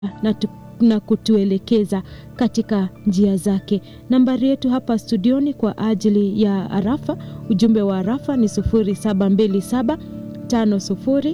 na, tu, na kutuelekeza katika njia zake. Nambari yetu hapa studioni kwa ajili ya arafa, ujumbe wa arafa ni 0727 50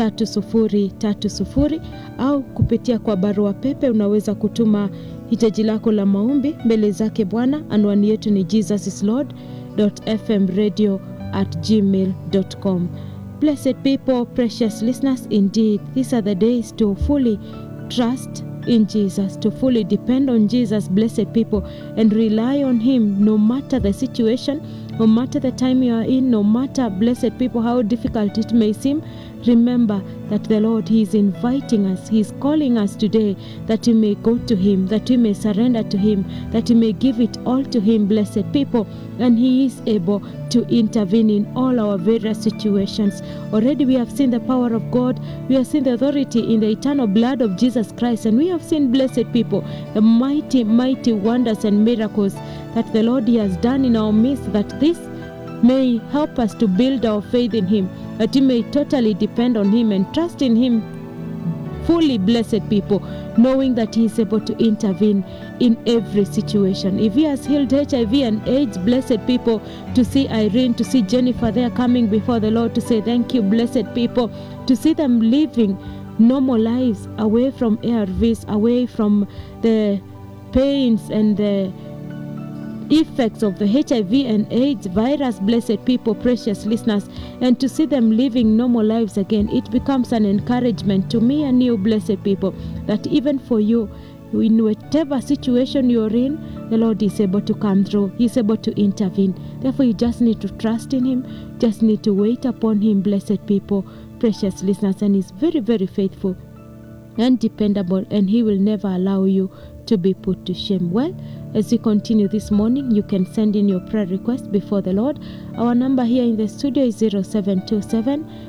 3030 au kupitia kwa barua pepe unaweza kutuma hitaji lako la maombi mbele zake Bwana. Anwani yetu ni jesusislord.fmradio at gmail.com. Blessed people, precious listeners, indeed, these are the days to fully trust in Jesus, to fully depend on Jesus, blessed people, and rely on Him no matter the situation, no matter the time you are in, no matter, blessed people, how difficult it may seem. Remember that the Lord, He is inviting us, He is calling us today that we may go to Him, that we may surrender to Him, that we may give it all to Him, blessed people, and He is able to intervene in all our various situations. Already we have seen the power of God, we have seen the authority in the eternal blood of Jesus Christ, and we have seen, blessed people, the mighty, mighty wonders and miracles that the Lord He has done in our midst, that this may help us to build our faith in Him, that we may totally depend on Him and trust in Him fully, blessed people, knowing that He is able to intervene in every situation. If He has healed HIV and AIDS, blessed people, to see Irene, to see Jennifer there coming before the Lord to say, Thank you, blessed people, to see them living normal lives away from ARVs, away from the pains and the effects of the HIV and AIDS virus, blessed people, precious listeners, and to see them living normal lives again, it becomes an encouragement to me and you, blessed people, that even for you, in whatever situation you're in, the Lord is able to come through. He's able to intervene. Therefore, you just need to trust in Him, just need to wait upon Him, blessed people, precious listeners, and He's very, very faithful and dependable, and He will never allow you to be put to shame. Well, as we continue this morning, you can send in your prayer request before the Lord. Our number here in the studio is 0727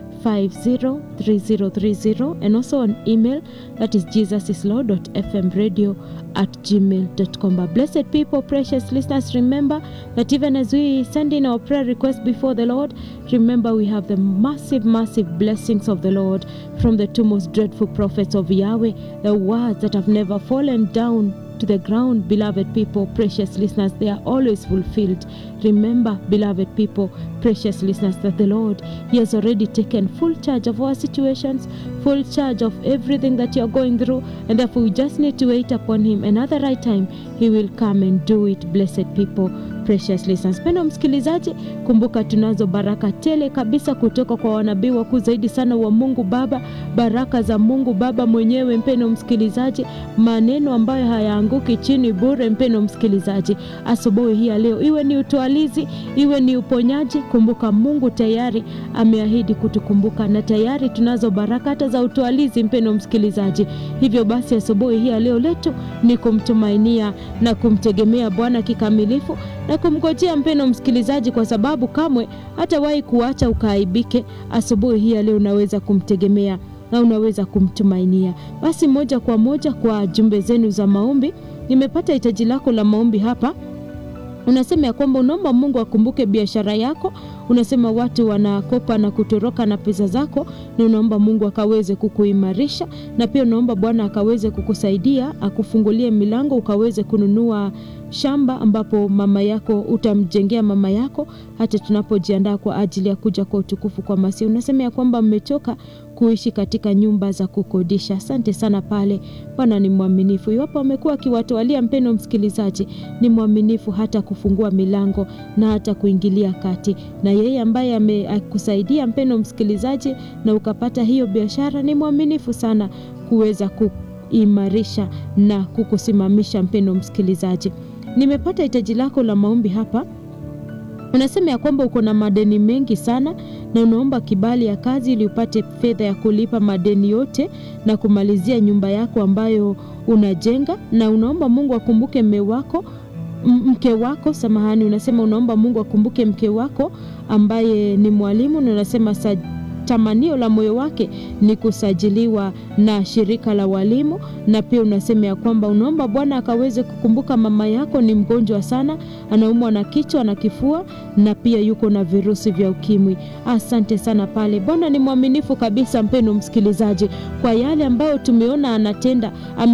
503030 and also an email that is jesusislord.fmradio at gmail.com. But blessed people, precious listeners, remember that even as we send in our prayer request before the Lord, remember we have the massive, massive blessings of the Lord from the two most dreadful prophets of Yahweh, the words that have never fallen down to the ground, beloved people, precious listeners, they are always fulfilled. Remember, beloved people, precious listeners, that the Lord, He has already taken full charge of our situations, full charge of everything that you're going through, and therefore we just need to wait upon Him. And at the right time, He will come and do it, blessed people. Precious listeners. Pendo msikilizaji, kumbuka tunazo baraka tele kabisa kutoka kwa wanabii wakuu zaidi sana wa Mungu Baba, baraka za Mungu Baba mwenyewe. Mpendo msikilizaji, maneno ambayo hayaanguki chini bure. Mpendo msikilizaji, asubuhi hii ya leo, iwe ni utwalizi, iwe ni uponyaji, kumbuka Mungu tayari ameahidi kutukumbuka, na tayari tunazo baraka hata za utwalizi. Mpendo msikilizaji, hivyo basi asubuhi hii ya leo letu ni kumtumainia na kumtegemea Bwana kikamilifu na kumgojea mpendo msikilizaji, kwa sababu kamwe hatawahi kuacha ukaaibike. Asubuhi hii ya leo unaweza kumtegemea na unaweza kumtumainia. Basi moja kwa moja kwa jumbe zenu za maombi, nimepata hitaji lako la maombi hapa. Unasema ya kwamba unaomba Mungu akumbuke biashara yako. Unasema watu wanakopa na kutoroka na pesa zako, na unaomba Mungu akaweze kukuimarisha, na pia unaomba Bwana akaweze kukusaidia, akufungulie milango, ukaweze kununua shamba ambapo mama yako utamjengea mama yako, hata tunapojiandaa kwa ajili ya kuja kwa utukufu kwa Masihi. Unasema ya kwamba mmechoka kuishi katika nyumba za kukodisha. Asante sana pale. Bwana ni mwaminifu, iwapo amekuwa akiwatwalia, mpendo msikilizaji, ni mwaminifu hata kufungua milango na hata kuingilia kati, na yeye ambaye amekusaidia mpendo msikilizaji, na ukapata hiyo biashara, ni mwaminifu sana kuweza kuimarisha na kukusimamisha. Mpendo msikilizaji, nimepata hitaji lako la maombi hapa. Unasema ya kwamba uko na madeni mengi sana na unaomba kibali ya kazi ili upate fedha ya kulipa madeni yote na kumalizia nyumba yako ambayo unajenga, na unaomba Mungu akumbuke mme wako mke wako, samahani, unasema unaomba Mungu akumbuke mke wako ambaye ni mwalimu, na unasema tamanio la moyo wake ni kusajiliwa na shirika la walimu, na pia unasema ya kwamba unaomba Bwana akaweze kukumbuka mama yako ni mgonjwa sana, anaumwa na kichwa na kifua, na pia yuko na virusi vya ukimwi. Asante sana pale. Bwana ni mwaminifu kabisa, mpendo msikilizaji, kwa yale ambayo tumeona anatenda